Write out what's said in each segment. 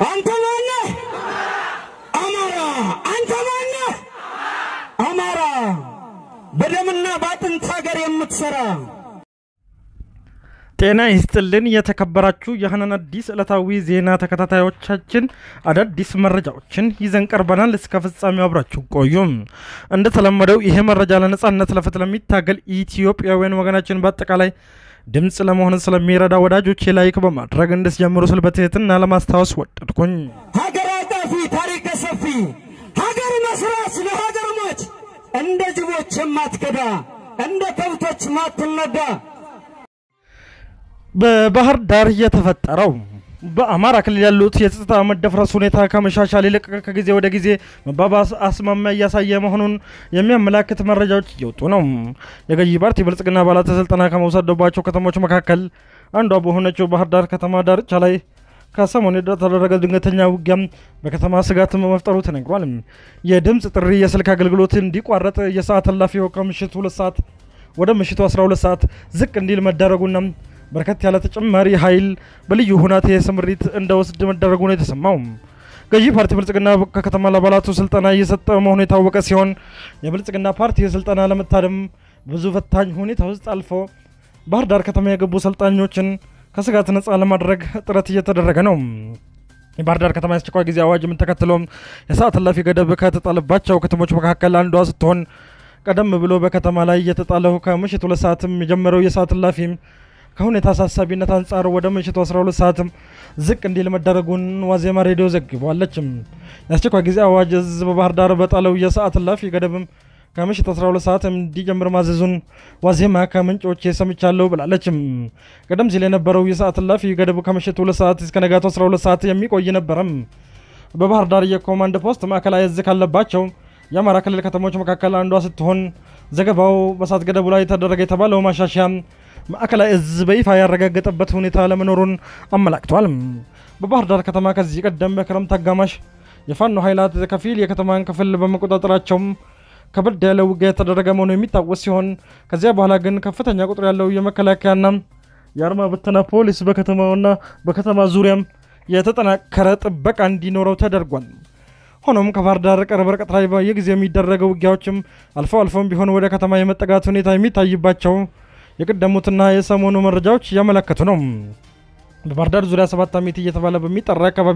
አንተ ማነህ? አማራ። አንተ ማነህ? አማራ። በደምና በአጥንት ሀገር የምትሰራ ጤና ይስጥልን የተከበራችሁ የሀናን አዲስ ዕለታዊ ዜና ተከታታዮቻችን አዳዲስ መረጃዎችን ይዘን ቀርበናል። እስከ ፍጻሜው አብራችሁ ቆዩም። እንደተለመደው ይሄ መረጃ ለነጻነት ለፍትህ ለሚታገል ኢትዮጵያውያን ወገናችን በአጠቃላይ ድምፅ ለመሆን ስለሚረዳ ወዳጆቼ ላይክ በማድረግ እንድትጀምሩ ስል በትህትና ለማስታወስ ወደድኩኝ። ሀገር አጣፊ ታሪክ ሰፊ ሀገር መስራች ለሀገር ሞች እንደ ጅቦች የማትከዳ እንደ ከብቶች ማትነዳ በባህር ዳር የተፈጠረው በአማራ ክልል ያሉት የጸጥታ መደፍረስ ሁኔታ ከመሻሻል ይልቅ ከጊዜ ወደ ጊዜ መባባስ አስማሚያ እያሳየ መሆኑን የሚያመላክት መረጃዎች እየወጡ ነው። የገዢ ፓርቲ ብልጽግና አባላት ስልጠና ከመውሰደባቸው ከተሞች መካከል አንዷ በሆነችው ባህር ዳር ከተማ ዳርቻ ላይ ከሰሞኑ የተደረገ ድንገተኛ ውጊያም በከተማ ስጋት መፍጠሩ ተነግሯል። የድምፅ ጥሪ፣ የስልክ አገልግሎት እንዲቋረጥ የሰዓት እላፊው ከምሽቱ ሁለት ሰዓት ወደ ምሽቱ 12 ሰዓት ዝቅ እንዲል መደረጉና በርከት ያለ ተጨማሪ ኃይል በልዩ ሁናቴ ስምሪት እንደወስድ መደረጉ ነው የተሰማው። ገዢ ፓርቲ ብልጽግና ከከተማ ለአባላቱ ስልጠና እየሰጠ መሆኑ የታወቀ ሲሆን የብልጽግና ፓርቲ ስልጠና ለመታደም ብዙ ፈታኝ ሁኔታ ውስጥ አልፎ ባህር ዳር ከተማ የገቡ ሰልጣኞችን ከስጋት ነፃ ለማድረግ ጥረት እየተደረገ ነው። የባህር ዳር ከተማ የአስቸኳይ ጊዜ አዋጅም ተከትሎም የሰዓት እላፊ ገደብ ከተጣለባቸው ከተሞች መካከል አንዷ ስትሆን ቀደም ብሎ በከተማ ላይ የተጣለው ከምሽት ሁለት ሰዓትም የጀመረው የሰዓት እላፊ ከሁኔታ አሳሳቢነት አንጻር ወደ ምሽቱ 12 ሰዓትም ዝቅ እንዲል መደረጉን ዋዜማ ሬዲዮ ዘግቧለችም። የአስቸኳይ ጊዜ አዋጅ እዝ በባህር ዳር በጣለው የሰዓት እላፊ ገደብም ከምሽት 12 ሰዓት እንዲጀምር ማዘዙን ዋዜማ ከምንጮች ሰምቻለሁ ብላለችም። ቀደም ሲል የነበረው የሰዓት እላፊ ገደብ ከምሽት 2 ሰዓት እስከ ነጋቱ 12 ሰዓት የሚቆይ ነበረም። በባህር ዳር የኮማንድ ፖስት ማዕከላዊ እዝ ካለባቸው የአማራ ክልል ከተሞች መካከል አንዷ ስትሆን ዘገባው በሰዓት ገደቡ ላይ ተደረገ የተባለው ማሻሻያ ማዕከላዊ እዝ በይፋ ያረጋገጠበት ሁኔታ ለመኖሩን አመላክቷል። በባህር ዳር ከተማ ከዚህ ቀደም በክረምት አጋማሽ የፋኖ ኃይላት ከፊል የከተማን ክፍል በመቆጣጠራቸውም ከበድ ያለ ውጊያ የተደረገ መሆኑ የሚታወስ ሲሆን ከዚያ በኋላ ግን ከፍተኛ ቁጥር ያለው የመከላከያና የአድማ ብተና ፖሊስ በከተማውና በከተማ ዙሪያም የተጠናከረ ጥበቃ እንዲኖረው ተደርጓል። ሆኖም ከባህር ዳር ቅርብ ርቀት ላይ በየጊዜው የሚደረገው ውጊያዎችም አልፎ አልፎም ቢሆን ወደ ከተማ የመጠጋት ሁኔታ የሚታይባቸው የቀደሙትና የሰሞኑ መረጃዎች እያመለከቱ ነው። በባህር ዳር ዙሪያ ሰባት አሜት እየተባለ በሚጠራ አካባቢ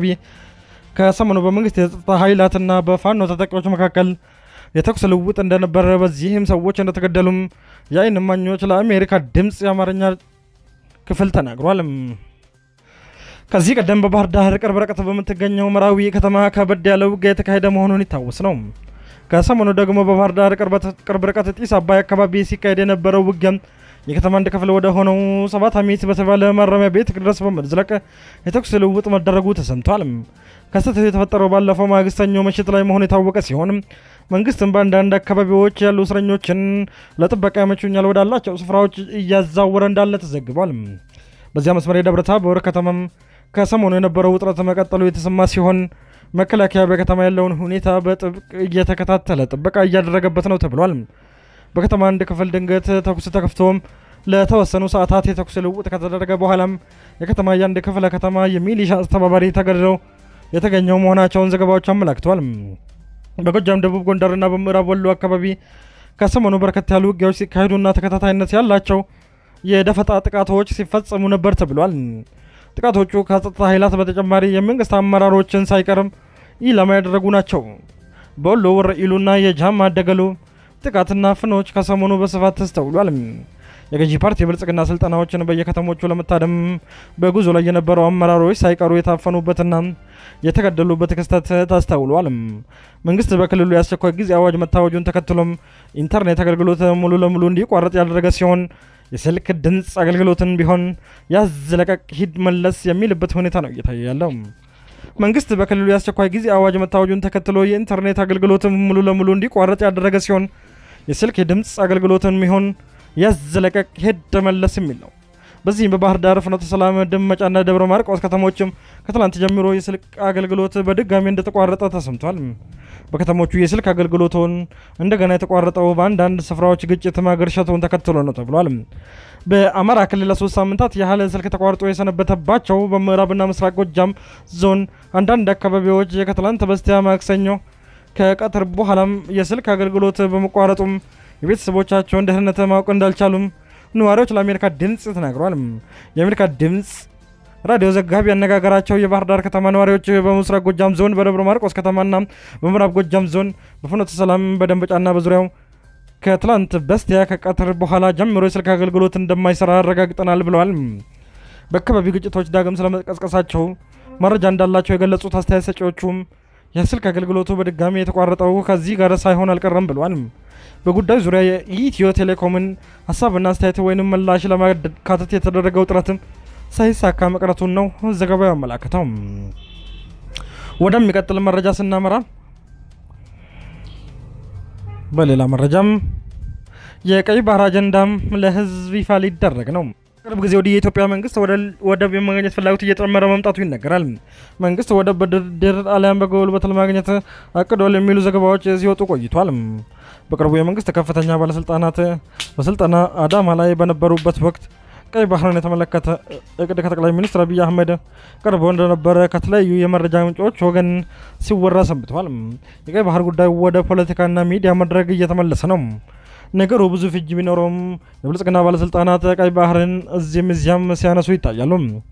ከሰሞኑ በመንግስት የጸጥታ ኃይላትና በፋኖ ታጣቂዎች መካከል የተኩስ ልውውጥ እንደነበረ በዚህም ሰዎች እንደተገደሉም የአይን እማኞች ለአሜሪካ ድምፅ የአማርኛ ክፍል ተናግሯል። ከዚህ ቀደም በባህር ዳር ቅርብ ርቀት በምትገኘው መራዊ ከተማ ከበድ ያለ ውጊያ የተካሄደ መሆኑን ይታወስ ነው። ከሰሞኑ ደግሞ በባህር ዳር ቅርብ ርቀት ጢስ አባይ አካባቢ ሲካሄድ የነበረው ውጊያ የከተማ አንድ ክፍል ወደ ሆነው ሰባት አሜት በተባለ ማረሚያ ቤት ድረስ በመዝለቅ የተኩስ ልውውጥ መደረጉ ተሰምቷል። ክስተቱ የተፈጠረው ባለፈው ማግስተኛው ምሽት ላይ መሆኑ የታወቀ ሲሆን መንግስትም በአንዳንድ አካባቢዎች ያሉ እስረኞችን ለጥበቃ ያመቹኛል ወዳላቸው ስፍራዎች እያዛወረ እንዳለ ተዘግቧል። በዚያ መስመር የደብረ ታቦር ከተማም ከሰሞኑ የነበረው ውጥረት መቀጠሉ የተሰማ ሲሆን መከላከያ በከተማ ያለውን ሁኔታ በጥብቅ እየተከታተለ ጥበቃ እያደረገበት ነው ተብሏል። በከተማ አንድ ክፍል ድንገት ተኩስ ተከፍቶም ለተወሰኑ ሰዓታት የተኩስ ልውውጥ ከተደረገ በኋላም የከተማ የአንድ ክፍለ ከተማ የሚሊሻ አስተባባሪ ተገድለው የተገኘው መሆናቸውን ዘገባዎች አመላክተዋል። በጎጃም ደቡብ ጎንደርና በምዕራብ ወሎ አካባቢ ከሰሞኑ በርከት ያሉ ውጊያዎች ሲካሄዱና ተከታታይነት ያላቸው የደፈጣ ጥቃቶች ሲፈጸሙ ነበር ተብሏል። ጥቃቶቹ ከጸጥታ ኃይላት በተጨማሪ የመንግስት አመራሮችን ሳይቀርም ኢላማ ያደረጉ ናቸው። በወሎ ወረኢሉና የጃማ ደገሎ ጥቃትና ፍኖች ከሰሞኑ በስፋት ተስተውሏል። የገዢ ፓርቲ የብልጽግና ስልጠናዎችን በየከተሞቹ ለመታደም በጉዞ ላይ የነበሩ አመራሮች ሳይቀሩ የታፈኑበትና የተገደሉበት ክስተት ታስተውሏል። መንግስት በክልሉ የአስቸኳይ ጊዜ አዋጅ መታወጁን ተከትሎም ኢንተርኔት አገልግሎት ሙሉ ለሙሉ እንዲቋረጥ ያደረገ ሲሆን የስልክ ድምፅ አገልግሎትን ቢሆን ያዝ ለቀቅ ሂድ መለስ የሚልበት ሁኔታ ነው እየታየ ያለው። መንግስት በክልሉ የአስቸኳይ ጊዜ አዋጅ መታወጁን ተከትሎ የኢንተርኔት አገልግሎትን ሙሉ ለሙሉ እንዲቋረጥ ያደረገ ሲሆን የስልክ የድምፅ አገልግሎትን ሚሆን ያዝ ለቀቅ ሄድ መለስ የሚል ነው። በዚህም በባህር ዳር፣ ፍኖተ ሰላም፣ ደመጫና ደብረ ማርቆስ ከተሞችም ከትላንት ጀምሮ የስልክ አገልግሎት በድጋሚ እንደተቋረጠ ተሰምቷል። በከተሞቹ የስልክ አገልግሎቱን እንደገና የተቋረጠው በአንዳንድ ስፍራዎች ግጭት ማገርሸቱን ተከትሎ ነው ተብሏል። በአማራ ክልል ለሶስት ሳምንታት ያህል ስልክ ተቋርጦ የሰነበተባቸው በምዕራብና ምስራቅ ጎጃም ዞን አንዳንድ አካባቢዎች ከትላንት በስቲያ ማክሰኞ ከቀትር በኋላም የስልክ አገልግሎት በመቋረጡም የቤተሰቦቻቸውን ደህንነት ማወቅ እንዳልቻሉም ነዋሪዎች ለአሜሪካ ድምፅ ተናግረዋል። የአሜሪካ ድምፅ ራዲዮ ዘጋቢ ያነጋገራቸው የባህር ዳር ከተማ ነዋሪዎች በምስራቅ ጎጃም ዞን በደብረ ማርቆስ ከተማና በምዕራብ ጎጃም ዞን በፍኖተ ሰላም በደንበጫና በዙሪያው ከትላንት በስቲያ ከቀትር በኋላ ጀምሮ የስልክ አገልግሎት እንደማይሰራ አረጋግጠናል ብለዋል። በአካባቢው ግጭቶች ዳግም ስለመቀስቀሳቸው መረጃ እንዳላቸው የገለጹት አስተያየት ሰጪዎቹም የስልክ አገልግሎቱ በድጋሚ የተቋረጠው ከዚህ ጋር ሳይሆን አልቀረም ብለዋል። በጉዳዩ ዙሪያ የኢትዮ ቴሌኮምን ሀሳብና አስተያየት ወይንም ምላሽ ለማካተት የተደረገው ጥረትም ሳይሳካ መቅረቱን ነው ዘገባው ያመላክተው። ወደሚቀጥል መረጃ ስናመራ በሌላ መረጃም የቀይ ባህር አጀንዳም ለሕዝብ ይፋ ሊደረግ ነው። ቅርብ ጊዜ ወዲህ የኢትዮጵያ መንግስት ወደብ የማግኘት ፍላጎት እየጨመረ መምጣቱ ይነገራል። መንግስት ወደብ በድርድር አሊያም በጉልበት ለማግኘት አቅዷል የሚሉ ዘገባዎች ሲወጡ ቆይቷል። በቅርቡ የመንግስት ከፍተኛ ባለስልጣናት በስልጠና አዳማ ላይ በነበሩበት ወቅት ቀይ ባህርን የተመለከተ እቅድ ከጠቅላይ ሚኒስትር አብይ አህመድ ቀርቦ እንደነበረ ከተለያዩ የመረጃ ምንጮች ወገን ሲወራ ሰንብተዋል። የቀይ ባህር ጉዳይ ወደ ፖለቲካና ሚዲያ መድረክ እየተመለሰ ነው። ነገሩ ብዙ ፍጅ ቢኖረውም የብልጽግና ባለስልጣናት ቀይ ባህርን እዚህም እዚያም ሲያነሱ ይታያሉ።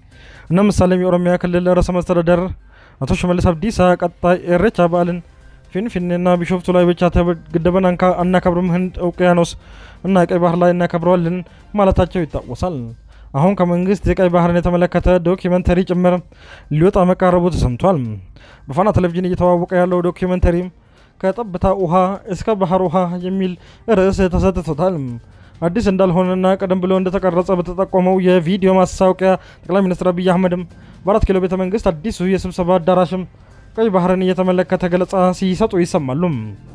እነ ምሳሌም የኦሮሚያ ክልል ርዕሰ መስተዳደር አቶ ሽመልስ አብዲሳ ቀጣይ ኢሬቻ በዓልን ፊንፊኔና ቢሾፍቱ ላይ ብቻ ግድብን አናከብርም፣ ህንድ ውቅያኖስ እና ቀይ ባህር ላይ እናከብረዋለን ማለታቸው ይታወሳል። አሁን ከመንግስት የቀይ ባህርን የተመለከተ ዶኪመንተሪ ጭምር ሊወጣ መቃረቡ ተሰምቷል። በፋና ቴሌቪዥን እየተዋወቀ ያለው ዶኪመንተሪ ከጠብታ ውሃ እስከ ባህር ውሃ የሚል ርዕስ ተሰጥቶታል። አዲስ እንዳልሆነና ቀደም ብሎ እንደተቀረጸ በተጠቆመው የቪዲዮ ማስታወቂያ ጠቅላይ ሚኒስትር አብይ አህመድም በአራት ኪሎ ቤተ መንግስት አዲሱ የስብሰባ አዳራሽም ቀይ ባህርን እየተመለከተ ገለጻ ሲሰጡ ይሰማሉ።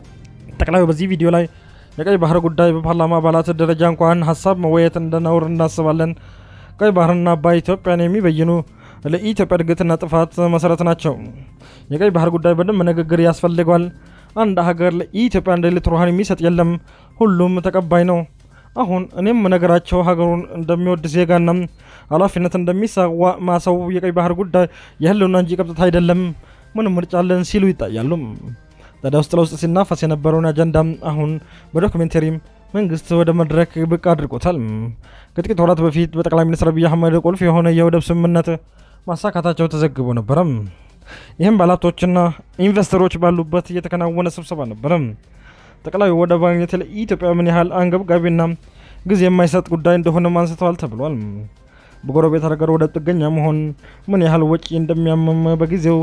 ጠቅላዩ በዚህ ቪዲዮ ላይ የቀይ ባህር ጉዳይ በፓርላማ አባላት ደረጃ እንኳን ሀሳብ መወየት እንደነውር እናስባለን። ቀይ ባህርና አባይ ኢትዮጵያን የሚበይኑ ለኢትዮጵያ እድገትና ጥፋት መሰረት ናቸው። የቀይ ባህር ጉዳይ በደንብ ንግግር ያስፈልገዋል። አንድ ሀገር ለኢትዮጵያ እንደ ሊትር ውሃን የሚሰጥ የለም። ሁሉም ተቀባይ ነው። አሁን እኔም ነገራቸው ሀገሩን እንደሚወድ ዜጋና ኃላፊነት እንደሚሰዋ ማሰው የቀይ ባህር ጉዳይ የህልውና እንጂ ቀብጠት አይደለም። ምንም ምርጫ አለን ሲሉ ይታያሉ። ታዲያ ውስጥ ለውስጥ ሲናፈስ የነበረውን አጀንዳ አሁን በዶክሜንተሪም መንግስት ወደ መድረክ ብቅ አድርጎታል። ከጥቂት ወራት በፊት በጠቅላይ ሚኒስትር አብይ አህመድ ቁልፍ የሆነ የወደብ ስምምነት ማሳካታቸው ተዘግቦ ነበረ። ይህም ባለሀብቶችና ኢንቨስተሮች ባሉበት እየተከናወነ ስብሰባ ነበረ። ጠቅላዩ ወደብ ማግኘት ለኢትዮጵያ ምን ያህል አንገብጋቢና ጊዜ የማይሰጥ ጉዳይ እንደሆነም አንስተዋል ተብሏል። በጎረቤት ሀገር ወደብ ጥገኛ መሆን ምን ያህል ወጪ እንደሚያመም በጊዜው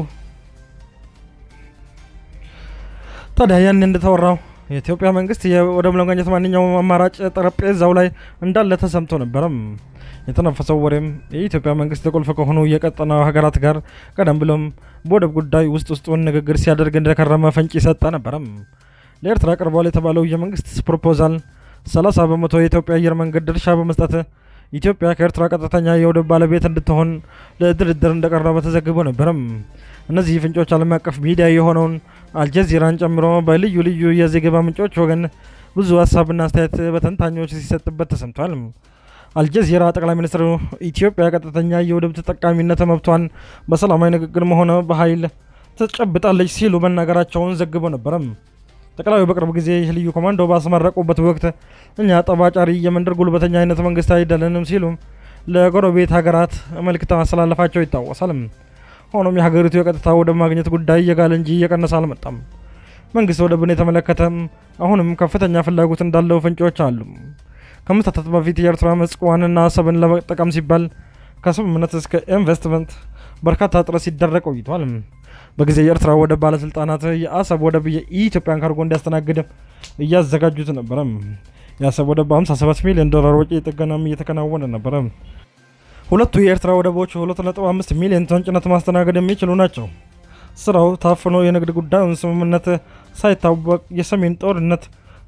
ታዲያ ያን እንደተወራው የኢትዮጵያ መንግስት የወደብ ለማግኘት ማንኛውም አማራጭ ጠረጴዛው ላይ እንዳለ ተሰምቶ ነበረም። የተነፈሰው ወሬም የኢትዮጵያ መንግስት ቁልፍ ከሆኑ የቀጠናው ሀገራት ጋር ቀደም ብሎም በወደብ ጉዳይ ውስጥ ውስጡን ንግግር ሲያደርግ እንደከረመ ፍንጭ ይሰጠ ነበረም። ለኤርትራ ቀርቧል የተባለው የመንግስት ፕሮፖዛል 30 በመቶ የኢትዮጵያ አየር መንገድ ድርሻ በመስጠት ኢትዮጵያ ከኤርትራ ቀጥተኛ የወደብ ባለቤት እንድትሆን ለድርድር እንደቀረበ ተዘግቦ ነበረም። እነዚህ ፍንጮች ዓለም አቀፍ ሚዲያ የሆነውን አልጀዚራን ጨምሮ በልዩ ልዩ የዘገባ ምንጮች ወገን ብዙ ሀሳብና አስተያየት በተንታኞች ሲሰጥበት ተሰምቷል። አልጀዚራ ጠቅላይ ሚኒስትሩ ኢትዮጵያ ቀጥተኛ የወደብ ተጠቃሚነት መብቷን በሰላማዊ ንግግርም ሆነ በኃይል ትጨብጣለች ሲሉ መናገራቸውን ዘግቦ ነበረም። ጠቅላዩ በቅርብ ጊዜ ልዩ ኮማንዶ ባስመረቁበት ወቅት እኛ ጠባጫሪ የመንደር ጉልበተኛ አይነት መንግስት አይደለንም ሲሉ ለጎረቤት ሀገራት መልእክት ማስተላለፋቸው ይታወሳል። ሆኖም የሀገሪቱ የቀጥታ ወደብ ማግኘት ጉዳይ እየጋለ እንጂ እየቀነሰ አልመጣም። መንግስት ወደብን የተመለከተም አሁንም ከፍተኛ ፍላጎት እንዳለው ፍንጮች አሉ። ከመታታት በፊት የኤርትራ ምጽዋንና አሰብን ለመጠቀም ሲባል ከስምምነት እስከ ኢንቨስትመንት በርካታ ጥረት ሲደረግ ቆይቷል። በጊዜ የኤርትራ ወደብ ባለስልጣናት የአሰብ ወደብ የኢትዮጵያን ካርጎ እንዲያስተናግድ እያዘጋጁት ነበረ። የአሰብ ወደብ በ57 ሚሊዮን ዶላር ወጪ ጥገናም እየተከናወነ ነበረ። ሁለቱ የኤርትራ ወደቦች 2.5 ሚሊዮን ቶን ጭነት ማስተናገድ የሚችሉ ናቸው። ስራው ታፍኖ የንግድ ጉዳዩን ስምምነት ሳይታወቅ የሰሜን ጦርነት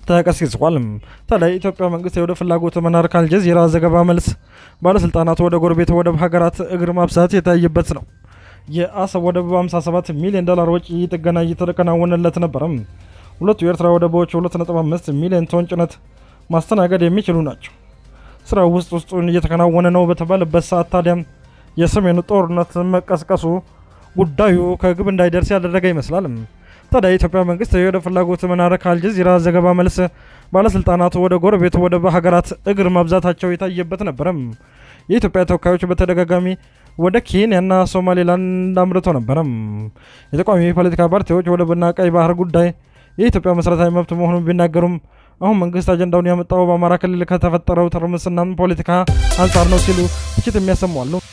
ተቀስቅሷል። ታዲያ የኢትዮጵያ መንግስት የወደብ ፍላጎት መናር ከአልጀዚራ ዘገባ መልስ ባለስልጣናት ወደ ጎረቤት ወደብ ሀገራት እግር ማብሳት የታየበት ነው። የአሰብ ወደብ በ57 ሚሊዮን ዶላር ወጪ ጥገና እየተከናወነለት ነበረም። ሁለቱ የኤርትራ ወደቦች 2.5 ሚሊዮን ቶን ጭነት ማስተናገድ የሚችሉ ናቸው። ስራው ውስጥ ውስጡን እየተከናወነ ነው በተባለበት ሰዓት ታዲያም የሰሜኑ ጦርነት መቀስቀሱ ጉዳዩ ከግብ እንዳይደርስ ያደረገ ይመስላል። ታዲያ የኢትዮጵያ መንግስት የወደብ ፍላጎት መናር ከአልጀዚራ ዘገባ መልስ ባለስልጣናቱ ወደ ጎረቤት ወደብ ሀገራት እግር ማብዛታቸው የታየበት ነበረም። የኢትዮጵያ ተወካዮች በተደጋጋሚ ወደ ኬንያና ሶማሌላንድ አምርቶ ነበረም። የተቃዋሚ የፖለቲካ ፓርቲዎች ወደብና ቀይ ባህር ጉዳይ የኢትዮጵያ መሰረታዊ መብት መሆኑን ቢናገሩም አሁን መንግስት አጀንዳውን ያመጣው በአማራ ክልል ከተፈጠረው ትርምስና ፖለቲካ አንጻር ነው ሲሉ ትችት የሚያሰሙ አሉ።